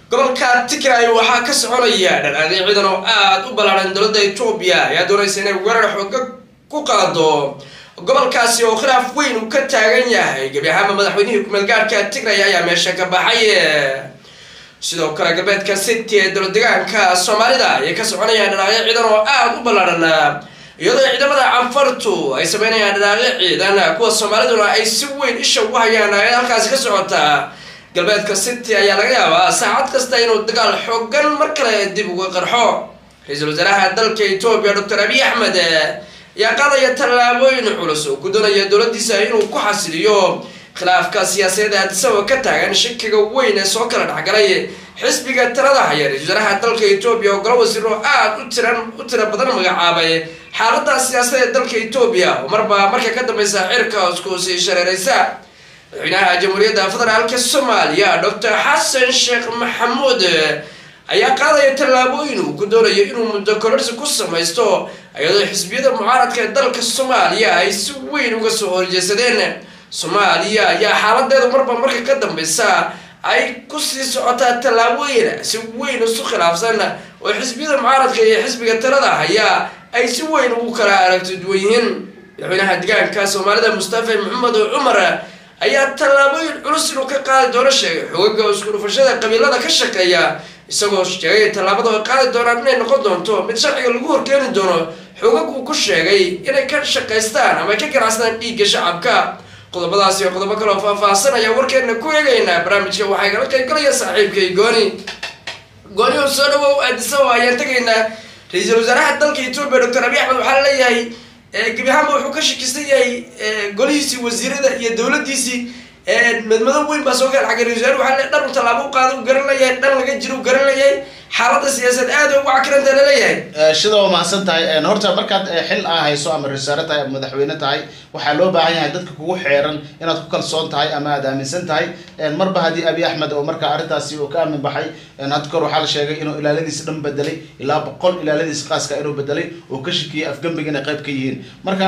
gobolka tigray waxaa ka soconaya dhanaanyo ciidan oo aada u ballaaran dowladda etoobiya ayaa doonaysa inay weerar xooga ku qaado gobolkaasi oo khilaaf weyn uu ka taagan yahay gebi ahaanba madaxweynihii kumeelgaarhka tigray ayaa meesha ka baxay sidoo kale galbeedka city ee dowlad degaanka soomaalida ayay ka soconayaan dhanaanyo ciidan oo aada u ballaaran iyadoo ciidamada canfartu ay sameynayaan dhanaaqyo ciidan kuwa soomaaliduna ay si weyn isha ugu hayaan dhanaaqyada halkaasi ka socota galbeedka city ayaa laga yaabaa saacad kasta inuu dagaal xoogan mar kale dib uga qarxo ra-iisul wasaaraha dalka etoobiya doctor abiy axmed ayaa qaadaya tallaabooyin culus oo ku doonaya dowladdiisa inuu ku xasiliyo khilaafka siyaasadeed aadisaba ka taagan shakiga weyn ee soo kala dhexgalay xisbiga talada haya ra-isul wasaaraha dalka etoobiya oo golo wasiiro aada u tiran u tira badan magacaabay xaalada siyaasadeed dalka etoobiya oo marba marka ka dambeysa cirka iskuusii shareereysa madaxweynaha jamhuuriyadda federaalka soomaaliya doctor xasan sheekh maxamuud ayaa qaadaya tallaabooyin uu ku doonayo inuu muddo kororsi ku samaysto iyadoo xisbiyada mucaaradka ee dalka soomaaliya ay si weyn uga soo horjeesadeen soomaaliya ayaa xaaladeedu marba marka ka dambeysa ay kusii socotaa tallaabooyin si weyn isu khilaafsan oo xisbiyada mucaaradka iyo xisbiga talada haya ay si weyn ugu kala aragti duwan yihiin madaxweynaha degaanka soomaalida mustafa maxamed cumar ayaa tallaabooyin culus inuu ka qaadi doono sheegay xogaga isku dhufashada qabiilada ka shaqeeya isagoo sheegay tallaabada ay qaadi doonaan inay noqon doonto mid sharciga lagu horkeeni doono xogag uu ku sheegay inay ka shaqaystaan ama ay ka ganacsadaan dhiigga shacabka qodobadaas iyo qodobo kale oo faahfaahsan ayaa warkeena ku eegaynaa barnaamijka waxaa igala qaybgalaya saaxiibkay gooni gooni oo soo dhawow aadisaba ayaan tegaynaa ra-iisul wasaaraha dalka etoobiya doctor abiy axmed waxaa laleeyahay gebi ahaanba wuxuu ka shakisan yahay golihiisii wasiirada iyo dowladiisii madmado weyn baa soo kala xagay ra-isul wasaar waxaa le dhan u tallaabo u qaada u garan leeyahay dhan laga jiro u garan leeyahay xaaladda siyaasad aada ugu cakiranta laleeyahay shida waa mahadsan tahay horta markaad xil aa hayso ama rasaare tahay ama madaxweyne tahay waxaa loo baahan yahay dadka kugu xeeran inaad ku kalsoon tahay ama aad aaminsan tahay marba haddii abiy axmed oo marka arrintaasi uu ka aamin baxay hadda kor waxaa la sheegay inuu ilaaladiisa dhan bedelay ilaa boqol ilaaladiisa qaaska inuu bedelay oo ka shakiyay afgembiga inay qayb ka yihiin marka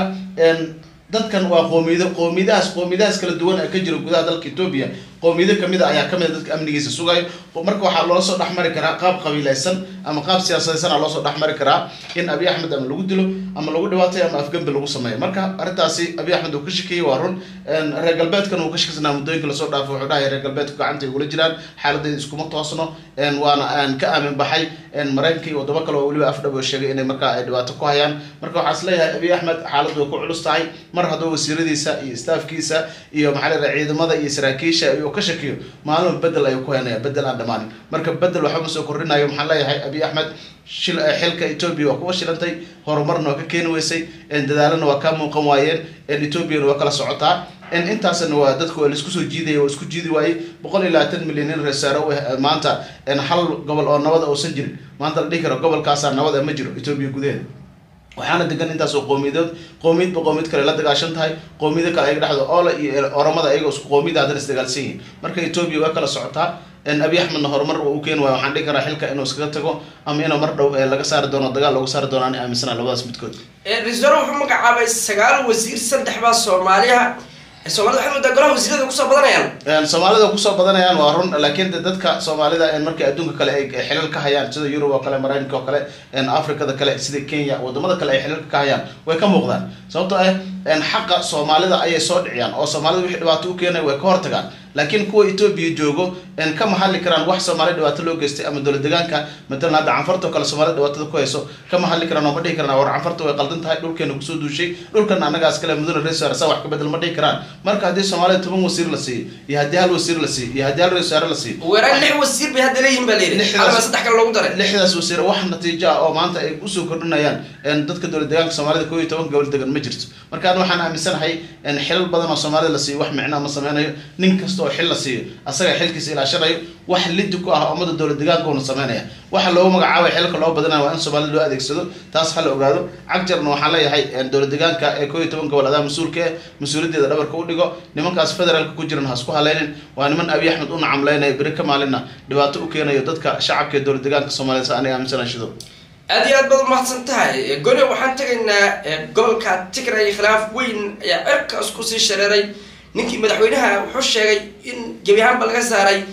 dadkan waa qoomiyado qoomiyadahaas qoomiyadahaas kala duwan ee ka jira gudaha dalka etoobiya qoomiyado kamid a ayaa kamid a dadka amnigiisa sugayo marka waxaa loola soo dhexmari karaa qaab qabiilaysan ama qaab siyaasadaysan aa loosoo dhexmari karaa in abiy axmed ama lagu dilo ama lagu dhibaatayo ama afgembi lagu sameeyo marka arrintaasi abiy axmed uu ka shakiyey waa run reer galbeedkan uu ka shakisnaa muddooyinka lasoo dhaafo wuxuu dhahay reer galbeedku gacanta ay ugula jiraan xaaladdeeda iskuma toosno waana aan ka aamin baxay maraykanka iyo wadamo kale oo weliba afdhab oo sheegay inay markaa ay dhibaato ku hayaan marka waxaa is leeyahay abiy axmed xaaladdu way ku culus tahay mar hadduu wasiiradiisa iyo staafkiisa iyo maxaa la ciidamada iyo saraakiisha iyuu ka shakiyo maalin bedel ayuu ku haynaya bedel aan dhamaanin marka bedel waxba ma soo kordhinayo maxaan leeyahay abiy axmed shil xilka etoobiya waa kuwa shilantay horumarna waa ka keeni weysay dadaalana waa kaa muuqan waayeen etoobiyana waa kala socotaa intaasna waa dadku waa laisku soo jiidaya waa isku jiidi waayey boqol iyo labaatan milyan in reesaare maanta hal gobol oo nabada uusan jirin maanta la dhihi karo gobolkaasaa nabada ma jiro etoobiya gudaheeda waxaana degan intaasoo qoomiyadood qoomiyadba qoomiyad kale la dagaashan tahay qoomiyado kale ayaga dhexdo oola iyo oramada ayagoo isku qoomiyada haddana isdagaalsan yihiin marka etoobiya waa kala socotaa abiy axmedna horumar uu u keeni waayo waxaan dhihi karaa xilka inuu iskaga tago ama inuu mar dhow laga saari doono dagaal looga saari doono ani aaminsana labadaas midkood ra-isul wasaare wuxuu magacaabay sagaal wasiir saddex baa soomaaliha soomaalida waxay moodaa golaha wasiirada kusoo badanayaan soomaalida kusoo badanayaan waa run laakiin de dadka soomaalida markii adduunka kale ay xilal ka hayaan sida yurub oo kale maraykanka oo kale africada kale sida kenya wadamada kale ay xilalka ka hayaan way ka muuqdaan sababtoo ah xaqa soomaalida ayay soo dhiciyaan oo soomaalida wixii dhibaato u keenay way ka hortagaan laakiin kuwa etoobiya joogo kama hadli karaan wax soomaali dhibaato loo geystay ama dowlad degaanka matalan hadda canfarta oo kale soomaalida dhibaatada ku hayso kama hadli karaan oo ma dhihi karaan war canfarta way qaldan tahay dhulkeena kusoo duushay dhulkana annagaas kale mudane reeswaare saa wax ka bedel ma dhihi karaan marka haddii soomaalida toban wasiir la siiyo iyo haddii hal wasiir la siiyo iyo haddii hal reeswaare la siiyo weeraan lix wasiir bay hadda leeyihin baa layidhi xalaba saddex kale loogu daray lixdaas wasiir wax natiijo ah oo maanta ay usoo kordhinayaan dadka dowlad degaanka soomaalida koo iyo toban gobol degan ma jirto marka an waxaan aaminsanahay xilal badan oo soomaalida la siiyo wax micnaa ma sameynayo nin kasta oo xil la siiyo asaga xilkiisa ilaashanayo wax lidi ku ah ummada dowlad degaanka una sameynaya waxa loogu magacaabay xilka loo badanayo waa in soomaalida loo adeegsado taas ha la ogaado cagjarna waxaan leeyahay dowlad degaanka ee koo iyo toban gobol adaa mas-uulka eh mas-uuliyaddeeda dhabarka u dhigo nimankaas federaalka ku jiran ha isku haleynin waa niman abiy axmed u nacamleynaya beri ka maalinna dhibaato u keenayo dadka shacabka ee dowlad degaanka soomaaliyed sa aniga aaminsana shido aad iyo aad baad umahadsan tahay gole waxaan tegaynaa gobolka tigray khilaaf weyn ayaa cirka isku sii shareeray ninkii madaxweynaha wuxuu sheegay in gebi ahaanba laga saaray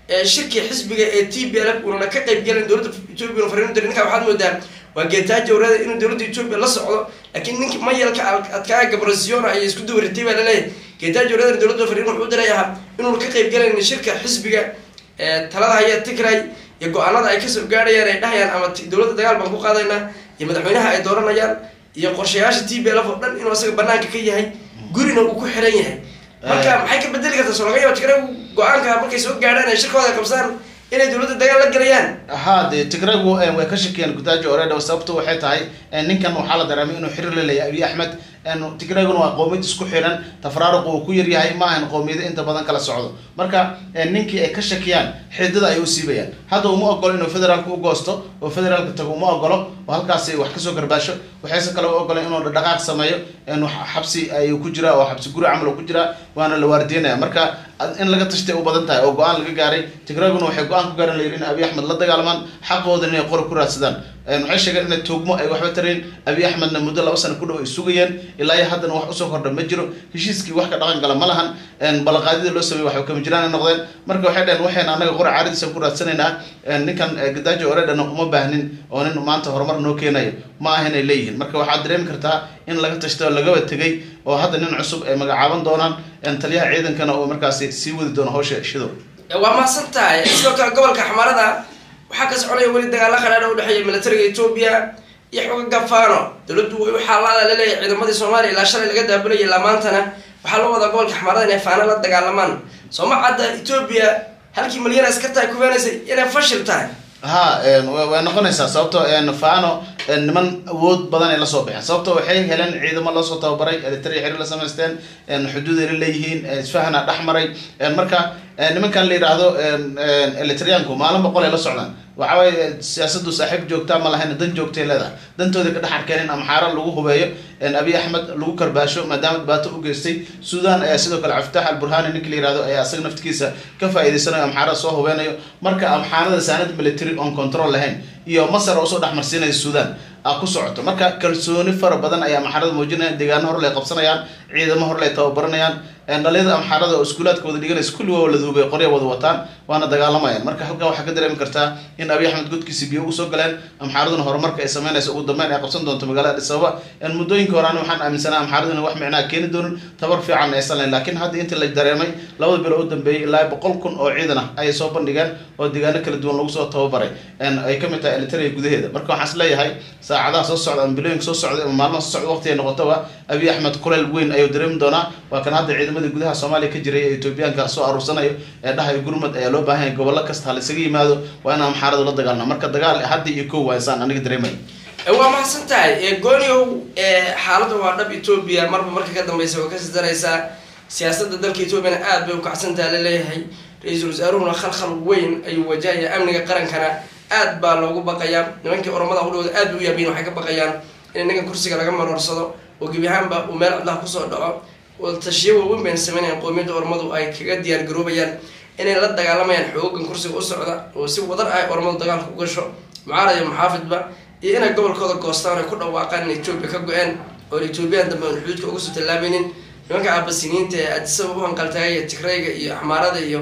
shirkii xisbiga ee t b l f uunana ka qayb gelin dowladda etoobiya una fariin u diray ninkaa waxaad moodaa waa geetaajo wareeda inuu dowladda etoobiya la socdo laakiin ninkii mayalka adkaa gabrasiona ayay isku dawaritay baa laleeyahay geetaajo wareeda dowladda fariin wuxuu u diray ahaa inuuna ka qayb gelayn shirka xisbiga talada haya tigray iyo go-aanada ay kasoo gaadhayaan ay dhahayaan ama dowladda dagaal baan ku qaadaynaa iyo madaxweynaha ay dooranayaan iyo qorshayaasha t b l f oo dhan inuu asaga banaanka ka yahay gurina uu ku xiran yahay marka maxay ka bedeli kartaa soo laga yaaba tigray go-aanka markay soo gaadhaan ay shirkooda qabsaan inay dowladda dagaal la gelayaan ha dee tigraygu way ka shakiyeen gudaajo oreedha sababto waxay tahay ninkan waxaa la dareemay inuu xiriir la leeyahay abiy axmed tigrayguna waa qowmiyad isku xiran tafraaruq uu ku yaryahay ma ahan qowmiyada inta badan kala socdo marka ninkii ay ka shakiyaan xidada ay u siibayaan hadda uma ogolo inuu federaalka u goosto oo federaalka tago uma ogolo oo halkaasi wax kasoo garbaasho waxayse kale u ogoleen inuu dhaqaaq sameeyo xabsi ayuu ku jiraa oo xabsi guri camal ku jiraa waana la waardiinaya marka in laga tashtay u badan tahay oo go-aan laga gaaray tigrayguna waxay go-aan ku gaaren layidhi in abiy axmed la dagaalamaan xaqooda inay qori ku raadsadaan waxay sheegeen inay tuugmo ay waxba tarayn abiy axmedna muddo laba sano ku dhow ay sugayeen ilaa iyo haddana wax usoo kordha ma jiro heshiiskii wax ka dhaqan gala ma lahan ballanqaadida loo sameeyey waxba kama jiraan ay noqdeen marka waxay dhaheen waxayna anaga qori caaridiisa ku raadsanaynaa ninkan gadaajo oreedhana uma baahnin oo nin maanta horumar noo keenayo ma aha inay leeyihiin marka waxaad dareemi kartaa in laga tashtay oo lagaba tegay oo hadda nin cusub ay magacaaban doonaan taliyaha ciidankana oo markaasi sii wadi doono hawsha shido waa mahadsan tahay sidoo kale gobolka xamaarada waxaa ka soconaya weli dagaalla qadhaadha udhexeeya militariga etoobiya iyo xoga gafaano dowladdu way u xaalaada laleeyahay ciidamadii soomaaliya ilaa shalay laga daabulayay ilaa maantana waxaa loo wadaa gobolka xamaarada inay faano la dagaalamaan sooma cadda etoobiya halkii malyan askarta ku feenaysay inay fashil tahay ha way noqonaysaa sababto fano niman awood badan ay lasoo baxeen sababto waxay heleen ciidamo loosoo tababaray elitary xiriir la samaysteen xuduud ay la leeyihiin isfahana dhex maray marka nimankan la yidhaahdo elitryaanku maalin boqol ay la socdaan waxa waye siyaasadu saaxiib joogtaa ma lahayn dan joogtay leedahay dantooda ka dhex arkeen in amxaara lagu hubeeyo abiy axmed lagu karbaasho maadaama dhibaato u geystay sudan ayaa sidoo kale cabditax alburhani ninki la yihahdo ayaa asaga naftigiisa ka faa'iidaysanayo amxaarada soo hubeynayo marka amxaarada saanad military on control lahayn iyo masar oo usoo dhexmarsiinaya sudan a ku socoto marka kalsooni fara badan ayaa amxaarada muujinayaan deegaano horle ay qabsanayaan ciidamo horle ay tababaranayaan dhalinyada amxaarada oo iskuulaadka wada dhiganaysa kulli waa la duubay qorya wada wataan waana dagaalamayaan marka halkan waxaa ka dareemi kartaa in abiy axmed godkiisi biyo ugu soo galeen amxaaraduna horumarka ay sameynaysa ugu dambeyn ay qabsan doonto magaalada adis ababa muddooyinka horean waxaan aaminsanaa amxaaraduna wax micnaa keeni doonin tabar fiican aysan lahayn laakiin hadda intii la dareemay labada bilo u dambeeyey ilaa boqol kun oo ciidan ah ayay soo bandhigeen oo deegaano kala duwan lagu soo tababaray ay kamid tahay elitaria gudaheeda marka waxaan is leeyahay saacadaha soo socda ama bilooyinka soo socda ama maalmaha soo socda waqti ay noqotoba abiy axmed kuleel weyn ayuu dareemi doonaa waa kan hadda ciidamadii gudaha soomaaliya ka jiray ee etoobiyaanka soo aruursanayo ee dhahayo gurmud ayaa loo baahan yahay gobollo kasta ha laisaga yimaado waa inaan amxaaradu la dagaalna marka dagaal hadda iyo kow waa isaan aniga dareemay waa mahadsan tahay gooniow xaaladda waa dhab etoobiya marba marka ka dambeysa way kasii daraysaa siyaasadda dalka etoobiyana aad bay ukacsantaha laleeyahay ra-iisul wasaaruhuna khalkhal weyn ayuu wajahaya amniga qarankana aad baa loogu baqayaa nimankii oromada hudhooda aad bay u yaabiyin waxay ka baqayaan in ninkan kursiga laga maroorsado oo gebi ahaanba uu meel cidlaha kusoo dhaco tashiyo waaweyn bayna sameynayaan qoomiyadda oromadu ay kaga diyaar garoobayaan inay la dagaalamayaan xoogan kursiga u socda oo si wadar ah oromadu dagaalka u gasho mucaarad iyo muxaafidba iyo inay gobolkooda goostaan ay ku dhawaaqaan in etoobiya ka go-een oo etoobiyaan dambe aan xuduudka uga soo tallaabaynin nimanka aabasiniinta ee adisaba u hanqaltaagaya tigrayga iyo axmaarada iyo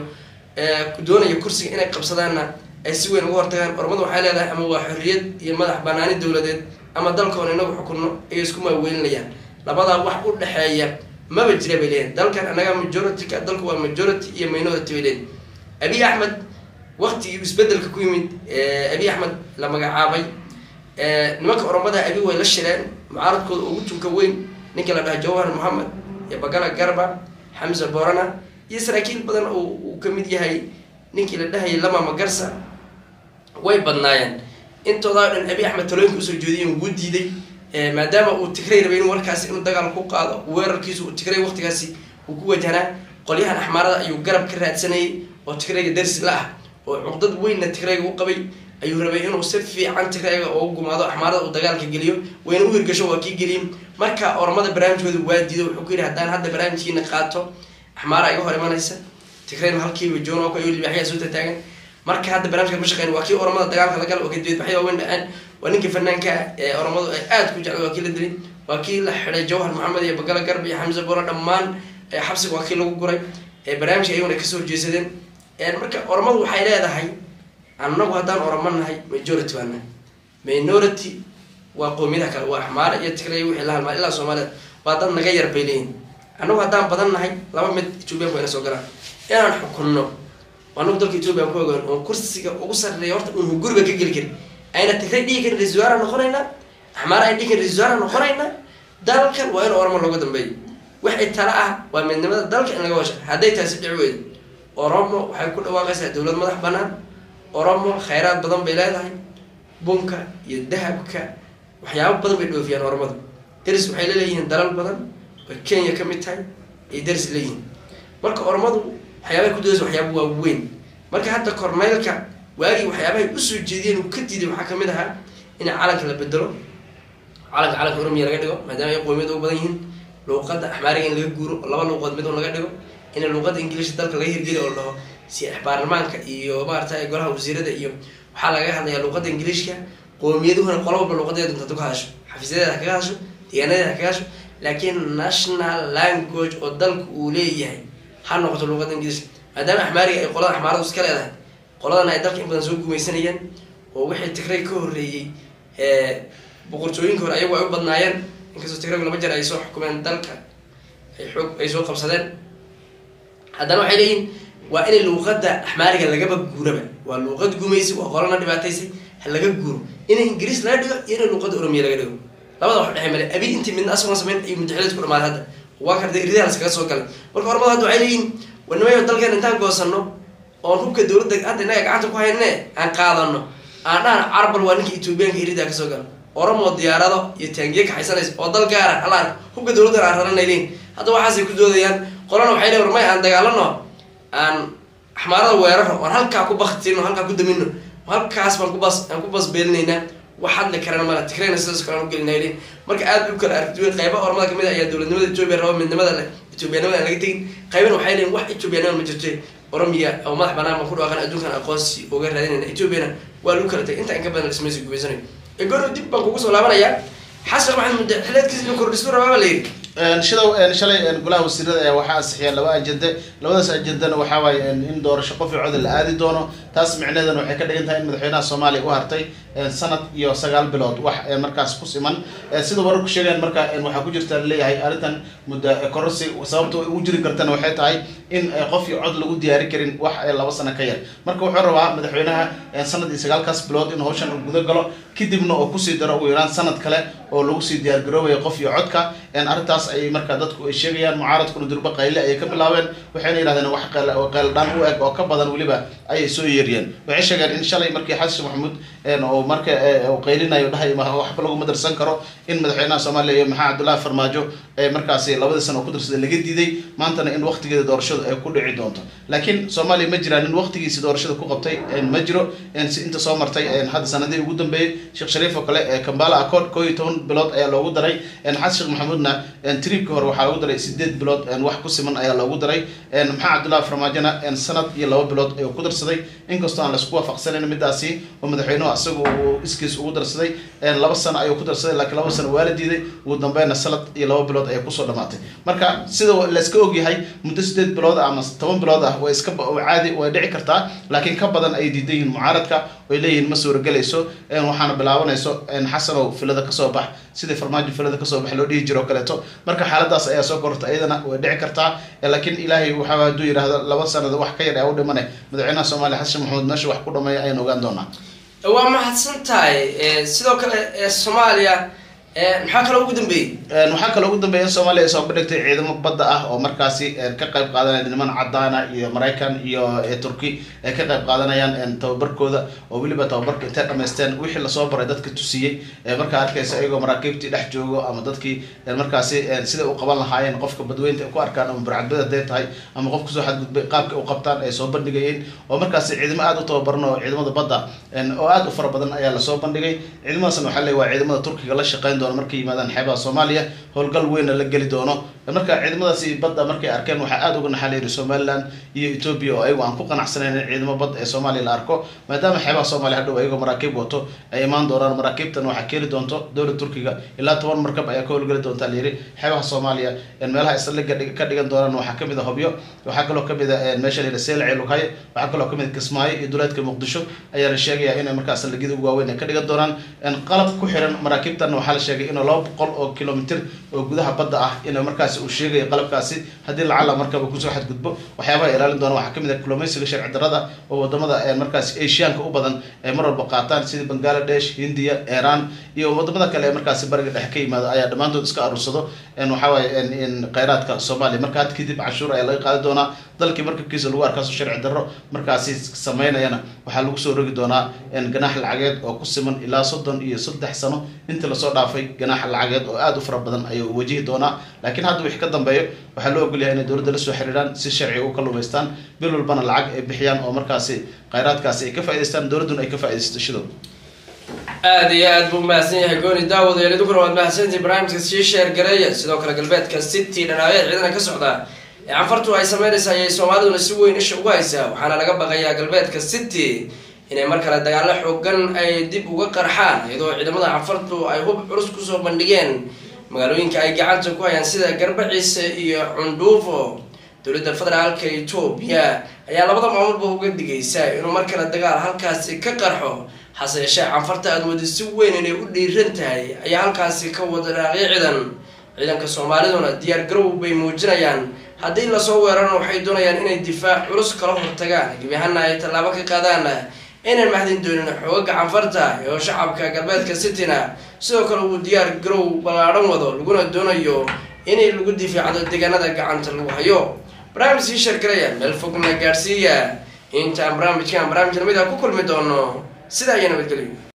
doonaya kursiga inay qabsadaanna ay si weyn uga hortagaan oromadu waxay leedahay ama waa xorriyad iyo madax banaani dowladeed ama dalkoon inagu xukunno ayay isku maaweelinayaan labadaa wax u dhexeeya maba jira bay leeyihin dalkan annaga majority-ka dalku waa majority iyo minority bay leeyihin abiy axmed waktigii isbedelka ku yimid abiy axmed la magacaabay nimanka oromada abi way la shireen mucaaradkooda ugu tunka weyn ninka la dhaha jawhar mohamed iyo bagala garba xamse borana iyo saraakiil badan oo uu kamid yahay ninkii la dhahayay lama magarsa way badnaayeen intoodaa dhan abiy axmed talooyinka usoo jeediyen wuu diiday maadaama uu tigray rabay in warkaasi inuu dagaal ku qaado weerarkiisu uu tigray waqtigaasi uu ku wajahnaa qolyahan axmaarada ayuu garab ka raadsanayay oo tigrayga darsi la ah oo cuqdad weynna tigrayga u qabay ayuu rabay inuu si fiican tigrayga ugu gumaado axmaarada uu dagaalka geliyo wayna u hirgasho waa kii geliyey marka ormada barnaamijkooda waa diido wuxuu ku yidhi haddaan hadda barnaamijkiina qaato axmaara iga hor imanaysa tigrayna halkiiba joon oo libaaxyaa soo tataagan marka hadda barnamijka ma shaqeyn waa kii oromada dagaalka la gala oo kadibadbaxya waaweyn dhaceen waa ninkii fanaanka ee oromadu ay aad ku jeclay waa kii la dilay waa kii la xidhay jawhar maxamed iyo bagala garb iyo xamse bora dhammaan xabsiga waa kii lagu guray barnaamijka ayaguna kasoo horjeesadeen marka oromadu waxay leedahay annagu haddaan oromo nahay majority baa nahay minority waa qoomiyadaha kale waa axmaara iyo tigray wixii la halmaa ilaa soomaalida waa dad naga yar bay leeyihin annagu haddaan badan nahay laba mid ethoobiyanku ayna soo galaan inaan xukunno anagu dalka ethoobiyan ku ogaan oon kursiga ugu sarreeya horta uun guriga ka geli karin ayna tigray dhigi karin ra-isul wasaara noqonaynaa axmaara ay dhigi karin ra-isul wasaara noqonaynaa dalkan waa in oromo looga dambeeyo waxay tala ah waa midnimada dalka in laga washa hadday taasi dhici weydo oromo waxay ku dhawaaqaysaa dowlad madax banaan oromo khayraad badan bay leedahay bunka iyo dahabka waxyaabo badan bay dhoofiyaan oromadu deris waxay laleeyihiin dalal badan oo kenya ka mid tahay ay deris leeyihiin marka oromadu waxyaabahay ku dodaysa waxyaaba waaweyn marka hadda korneylka waagii waxyaabahay usoo jeediyeen uu ka diiday waxaa kamid ahaa in calanka la bedelo calanka calanka oromiya laga dhigo maadaama ay qoomiyada u badan yihiin luuqada axmaariga in laga guuro oo laba luuqood mid un laga dhigo in luuqada ingiliishka dalka laga hirgeliyo oo la dhaho si baarlamaanka iyo maarata golaha wasiirada iyo waxaa laga hadlayaa luuqada ingiliishka qoomiyaduhuna qola walba luuqadeeda dunta ka hadasho xafiisyadeeda ha kaga hadasho deegaanadeeda ha kaga hadasho laakiin national language oo dalku uu leeyahay ha noqoto luuqada ingiliishka maadaama axmaariga ay qolada axmaaradu iska leedahay qoladana ay dalka in badan soo gumaysanayeen oo wixii tigray ka horreeyey boqortooyinka hore ayagu ay u badnaayeen inkastoo tigraygu laba jeer ay soo xukumeen dalka ay xoog ay soo qabsadeen haddana waxay leeyihin waa inay luuqada axmaariga lagaba guuraba waa luuqad gumaysi waa qolana dhibaataysay ha laga guuro inay ingiriis laga dhigo iyo inay luuqada oromiya laga dhigo labada wax dhexe male abi intii midna asagoon samayn ay mudaxileed ku dhamaaday hadda waa karda iridaha laskaga soo galay marka ormada hadda waxay leeyihin wanimayo dalkeen intaan goosano oon hubka dowladda hadda innaga gacanta ku hayne aan qaadano aan dhahan carbal waa ninka etoobiyaanka iridaa kasoo gala oromo diyaarado iyo taangiye kaxaysanaysa oo dal gaara halaan hubka dowladdan aan raranay leeyihin hadda waxaasay ku doodayaan qolana waxay leeyihin warmay aan dagaalano aan axmaarada weeraro oan halkaa ku baktino halkaa ku damino halkaas baan kubas aan ku basbeelinaynaa wax hadli karana mala tigrayna sidaas kale aan ugelinaa leeyihin marka aad u kala aragtiwen qayba ormada kamid ah ayaa dowladnimada etoobiya raba midnimada leh etoobiyanimada aan laga tegin qaybana waxay leeyihin wax etoobiyanima ma jirto oromiya oo madax banaan baan ku dhawaaqan adduunkan aqoonsi uga raadinayna etoobiyana waa lagu kala tagay inta in ka badan dhismaysa gubaysanayo egono dib baan kugu soo laabanayaa xasan maxamed mudde xileedkiisa inuu kordhisu rabaaba la yidhi shidow shalay golaha wasiirada ayaa waxaa ansixiyeen laba ajende labadaas ajendana waxaa waaye in doorasho qof cooda la aadi doono taas micnaheedana waxay ka dhigan tahay in madaxweynaha soomaaliya u hartay sanad iyo sagaal bilood wax markaas ku siman sida wararku sheegeen marka waxaa ku jirta laleeyahay arrintan muddo kororsi sababta ugu jiri kartana waxay tahay in qof iyo cod lagu diyaari karin wax laba sano ka yar marka wuxuu rabaa madaxweynaha sanad iyo sagaalkaas bilood in hawshan uu guda galo kadibna oo kusii daro ugu yaraan sanad kale oo lagu sii diyaargaroobayo qof iyo codka arrintaas ay marka dadku ay sheegayaan mucaaradkuna durba qayle ayay ka bilaabeen waxayna yidhahdeen wax qeyldhaan u eg oo ka badan weliba ayay soo yeeriyeen waxay sheegeen in shalay markii xasan maxamuud oo marka qaylinayo dhahay waxba lagu madarsan karo in madaxweynaha soomaaliya iyo maxaa cabdullahi farmaajo markaasi labadii sano oo ku darsaday laga diiday maantana in waqtigeeda doorashadu ay ku dhici doonto laakiin soomaaliya ma jiraan in waqtigiisi doorashada ku qabtay ma jiro si inta soo martay hadda sanadii ugu dambeeyey sheekh shariif oo kale kambala accord koo iyo toban bilood ayaa loogu daray xasan sheekh maxamuudna tribka hore waxaa lagu daray sideed bilood wax ku siman ayaa loogu daray maxaa cabdullahi farmaajona sanad iyo laba bilood ayuu ku darsaday inkastoo aan laisku waafaqsanayn midaasi oo madaxweynuhu asaga uu iskiis ugu darsaday laba sano ayuu ku darsaday laakiin laba sano waa la diiday ugu dambeynna sanad iyo laba bilood ayay kusoo dhamaatay marka sida layska ogyahay muddo sideed bilood ah ama toban bilood ah way iska caadi way dhici kartaa laakiin ka badan ay diidan yihiin mucaaradka way leeyihiin ma suuragelayso waxaana bilaabanayso xasanow filada kasoo bax sidii farmaajo filada kasoo bax loo dhihi jiro o kaleeto marka xaaladaas ayaa soo kororta iyadana way dhici kartaa laakiin ilaahay waxa hadduu yidhaahdo laba sanad wax ka yar ee u dhimane madaxweynaha soomaaliya xasan maxamuud meesha wax ku dhameeya ayaan ogaan doonaa waa mahadsan tahay sidoo kale soomaaliya maxaa kaloo ugu dambeeyey waxaa kaloo ugu dambeeya in soomaaliya ay soo bandhigtay ciidamo badda ah oo markaasi ka qayb qaadanaya niman cadaana iyo maraykan iyo turki ay ka qayb qaadanayaan tababarkooda oo weliba tababarka intay dhamaysteen wixii lasoo baray dadka tusiyey markaa arkaysa iyagoo maraakiibtii dhex joogo ama dadkii markaasi siday u qaban lahaayeen qofka badweynta ay ku arkaan ama burcadbad haday tahay ama qof kusoo xadgudbay qaabka u qabtaan ay soo bandhigayeen oo markaasi ciidamo aada u tababaran oo ciidamada badda oo aada u fara badan ayaa lasoo bandhigay ciidamadaasna waxaa leey waa ciidamada turkiga la shaqeyn doono markay yimaadaan xeebaha soomaaliya howlgal weynna la geli doono marka ciidamadaasi badda markay arkeen waxaa aada uga naxalayiri somaliland iyo ethoobia oo ayagu aan ku qanacsanayn in ciidamo bad ee soomaaliya la arko maadaama xeebaha soomaaliya hadhow ayagoo maraakiib wato ay imaan doonaan maraakiibtan waxaa keeni doonto dowlad turkiga ilaa toban markab ayaa ka howlgeli doonta layiri xeebaha soomaaliya meelaha isliga ka dhigan doonaan waxaa kamid a hobyo waxaa kaloo kamid a meesha layidhi seelce lughaye waxaa kaloo kamid a kismaayo iyo duleedka muqdisho ayaa la sheegaya inay markaas ligida ugu waaweyn ay ka dhigan doonaan qalab ku xiran maraakiibtan waxaa la sheegay inuu laba boqol oo kilomitr oo gudaha badda ah in markaasi uu sheegayo qalabkaasi haddii lacala markaba kusoo xadgudbo waxyaabaha ilaalin doona waxaa kamid ah kulumeysiga sharci darada oo wadamada markaasi asiaanka u badan ay mar walba qaataan sida bangladesh hindiya iran iyo wadamada kale ee markaasi bariga dhexe ka yimaado ayaa dhammaantood iska aruursado waxawaaye kheyraadka soomaaliya marka had kadib cashuur ayaa laga qaadi doonaa dalkii markabkiisa lagu arkaaso sharci darro markaasi sameynayana waxaa lagu soo rogi doonaa ganaax lacageed oo ku siman ilaa soddon iyo saddex sano intii lasoo dhaafay ganaax lacageed oo aada u fara badan ayuu wajihi doonaa laakiin hadda wixii ka dambeeyo waxaa loo ogolyahay inay dowladda lasoo xiriiraan si sharciga u kalumaystaan bil walbana lacag ay bixiyaan oo markaasi kheyraadkaasi ay ka faa'idaystaan dowladduna ay ka faaidaysto shidow aada iyo aad buu mahadsan yahay gooni daawad eelidunkuna waad mahadsantihi barnaamijka sii sheer gareeya sidoo kale galbeedka city dhanaayaed ciidana ka socda ee canfartu ay sameynaysa ayay soomaaliduna si weyn isha ugu haysaa waxaana laga baqayaa galbeedka city inay mar kale dagaalo xoogan ay dib uga qarxaan iyadoo ciidamada canfartu ay hub culus kusoo bandhigeen magaalooyinka ay gacanta ku hayaan sida garbaciise iyo cundhuufo dowladda federaalka etoobiya ayaa labada maamulba uga digaysa inuu mar kale dagaal halkaasi ka qarxo hase yeeshee canfarta aada wadi si weyn inay u dhiiran tahay ayaa halkaasi ka wada dhaaqyo ciidan ciidanka soomaaliduna diyaar garow bay muujinayaan haddii lasoo weerarana waxay doonayaan inay difaac culus kala hortagaan gebi ahaana ay tallaabo ka qaadaan inaan mahdin doonin xoogaga canfarta oo shacabka galbeedka cityna sidoo kale uu diyaar garow ballaadhan wado laguna doonayo inay lagu difaacdo deegaanada gacanta lagu hayo barnaamij sii sheergaraya meel fogna gaadhsiiya intaan barnaamijkan barnaamij lamid a ku kulmi doono sidaa iyo nabadgelyo